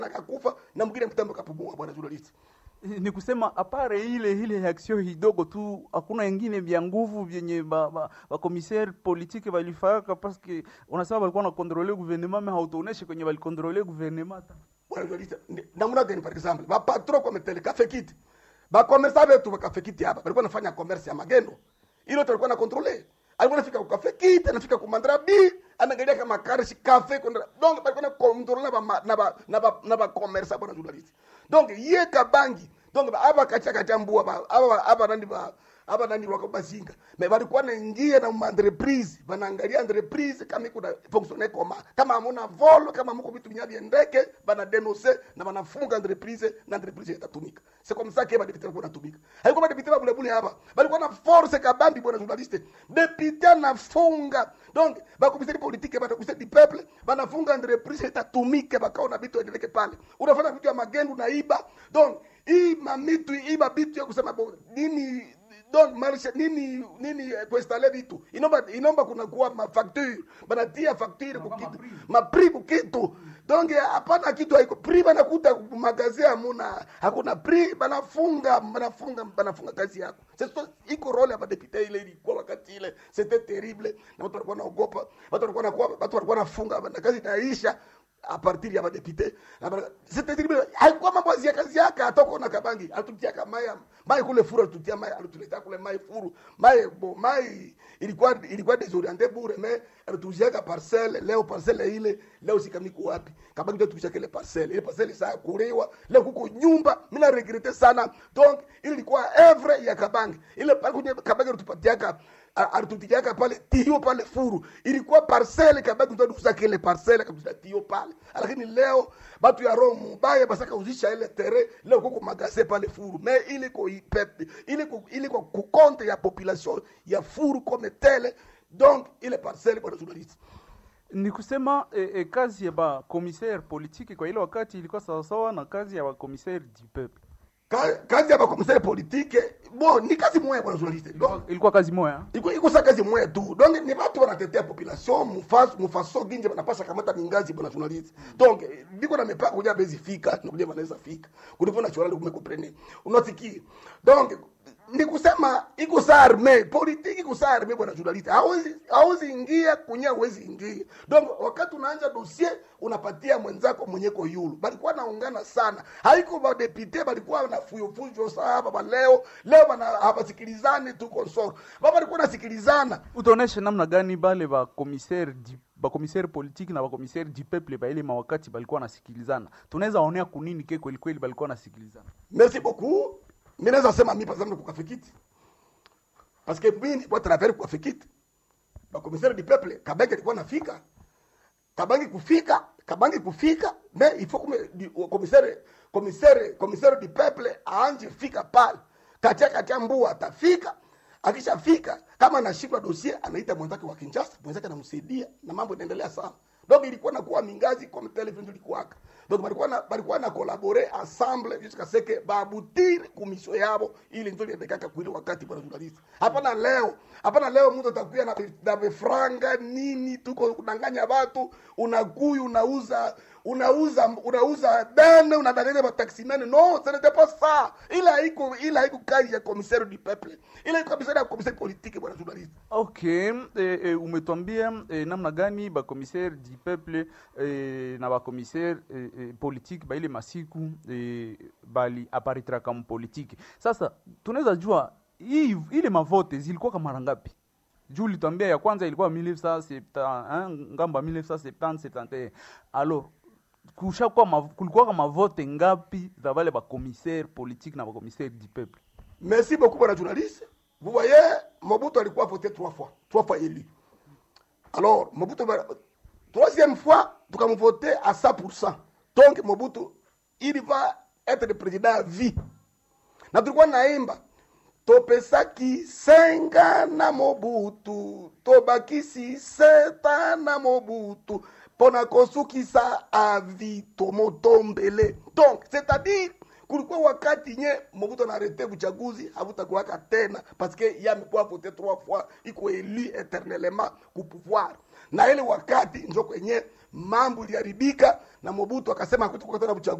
akakufa na mwingine mtambo kapumua bwana journalist ni kusema apare ile ile reaction kidogo tu, hakuna ingine vya nguvu vyenye ba, ba, ba commissaire politique walifaka parce que unasema walikuwa na contrôler gouvernement mais hautuoneshe kwenye walikontrole gouvernement hata bwana journalist ni- namna gani par exemple ba patron kwa metele kafe kiti ba commerçant wetu kafe kiti hapa walikuwa nafanya commerce ya magendo ile tulikuwa na controle alikuwa anafika kwa kafe kiti anafika kwa mandra b anaangalia kama karishi kafe kwenda donc walikuwa na controle na ba ma- na ba na ba na ba commerçant bwana journalist donc ye kabangi donc ba- aba kacha kacha mbua ba aba aba nani ba aba nani wako bazinga me walikuwa naingia na ma entreprise wanaangalia entreprise kama iko na fonctionner koma kama hamuna volo kama mko vitu vinyabi ndeke bana denoncer na wanafunga entreprise na entreprise itatumika c'est comme ça que ba député wako natumika haiko ba député ba bule bule hapa balikuwa na force kabambi bwana journaliste député anafunga donc ba commissaire politique ba commissaire du peuple banafunga entreprise itatumika bakaona vitu endeleke pale unafanya vitu ya magendo na iba donc hii mamitu hii mabitu ya kusema bo nini donc marshe nini nini eh, kuinstale vitu inomba inomba kuna kuwa mafacture banatia facture kukitu mapri kukitu donc eh, hapana kitu haiko pri banakuta magazi hamuna hakuna pri banafunga banafunga banafunga kazi yako sasa iko role ya madepute ile ilikuwa wakati ile c'était terrible na watu walikuwa naogopa watu walikuwa nakuwa watu walikuwa nafunga na kazi inaisha a partir ya madepute c'était terrible haikuwa mambo ya kazi yake atoko na kabangi alitutia mai mai kule furu alitutia mai alituletea kule mai furu mai bo mai ilikuwa ilikuwa desorienté bure mais alituziaka parcelle leo parcelle ile leo sikamiko wapi kabangi ndio tushaka ile parcelle ile parcelle saa kuriwa leo kuko nyumba mimi na regrette sana donc ile ilikuwa evre ya kabangi ile pale kwenye kabangi alitupatia alitutiaka pale tio pale furu ilikuwa parcele kabaki ndo kusaka ile parcele kabisa tio pale lakini leo batu ya roho mubaya basaka uzisha ile tere leo kuko magase pale furu me ile ko ipepe ile ko ile ko kukonte ya population ya furu comme tele donc ile parcele bwana journaliste ni kusema eh, eh, kazi ya ba commissaire politique kwa ile wakati ilikuwa sawasawa na kazi ya ba commissaire du peuple Ka- kazi ya bakomisere politike bon ni kazi moya bwana journaliste donc ilikuwa kazi moya iko iko sa kazi moya tu donc ni watu wanatetea population mufaso mufaso ginje banapasha kamata mingazi bwana journaliste donc eh, biko na mipaka kuja bezi fika na kuja banaweza fika kulivyo naturally kumekuprene unasikia donc ni kusema iko sa arme politiki iko sa arme bwana journaliste hauzi hauzi ingia kunya hauwezi ingia donc wakati unaanza dossier unapatia mwenzako mwenyeko yulu balikuwa naungana sana haiko badepute balikuwa na fuyofujo sahaba ba leo leo bana habasikilizane tu konsoro baba balikuwa nasikilizana utaonesha namna gani bale ba commissaire di ba commissaire politique na ba commissaire du peuple ba ile mawakati balikuwa nasikilizana tunaweza onea kunini ke kweli kweli balikuwa nasikilizana merci beaucoup mi naweza sema mi par exemple kukafikiti parce que mi nilikuwa travers kukafikiti bakomisari du peuple kabenge alikuwa nafika kabangi kufika kabangi kufika mais il faut que du- commissaire commissaire commissaire du peuple aanje fika pale katia katia mbua atafika akishafika kama anashindwa dossier anaita mwenzake wa Kinshasa mwenzake anamsaidia na mambo inaendelea sana donc ilikuwa nakuwa mingazi comme television ilikuwaka donc balikuwa na balikuwa na collaborer ensemble jusqu'à ce que baabutire kumisho yabo ili ndio liendekaka kwile wakati bwana journalist hapana leo hapana leo mtu atakuya na vi- na vifranga nini tuko kudanganya watu unakuyu unauza unauza unauza dane unadanganya mataximene no ce n'était pas ça ila haiko ila haiko kazi ya commissaire du peuple ila iko commissaire ya commissaire politique bwana journalist okay eh, eh, umetwambia eh, namna gani ba commissaire du peuple eh, na ba commissaire eh, eh, politique ba ile masiku eh, bali aparitra kama politique sasa tunaweza jua hii ile mavote zilikuwa kama mara ngapi juu litwambia ya kwanza ilikuwa 1970 hein, ngamba 1970 71 alors kushakuwa ma, kulikuwa kama vote ngapi za wale ba commissaire politique na ba commissaire du peuple Merci beaucoup, bwana journaliste. Vous voyez, Mobutu alikuwa voté trois fois, trois fois élu. Alors, Mobutu, va- troisième fois, tukamvote à 100%. Donc, Mobutu, il va être le président à vie. Na tulikuwa naimba topesaki senga na mobutu tobakisi seta na mobutu mpona kosukisa avi tomotombele donc c'est-à-dire kulikuwa wakati nye mobutu anarete buchaguzi habutakuwaka tena paske yamekuwa vote trois fois iko élu éternellement ku pouvoir na ile wakati njo kwenye mambo iliharibika na mobutu akasema hakutakuwa tena buchaguzi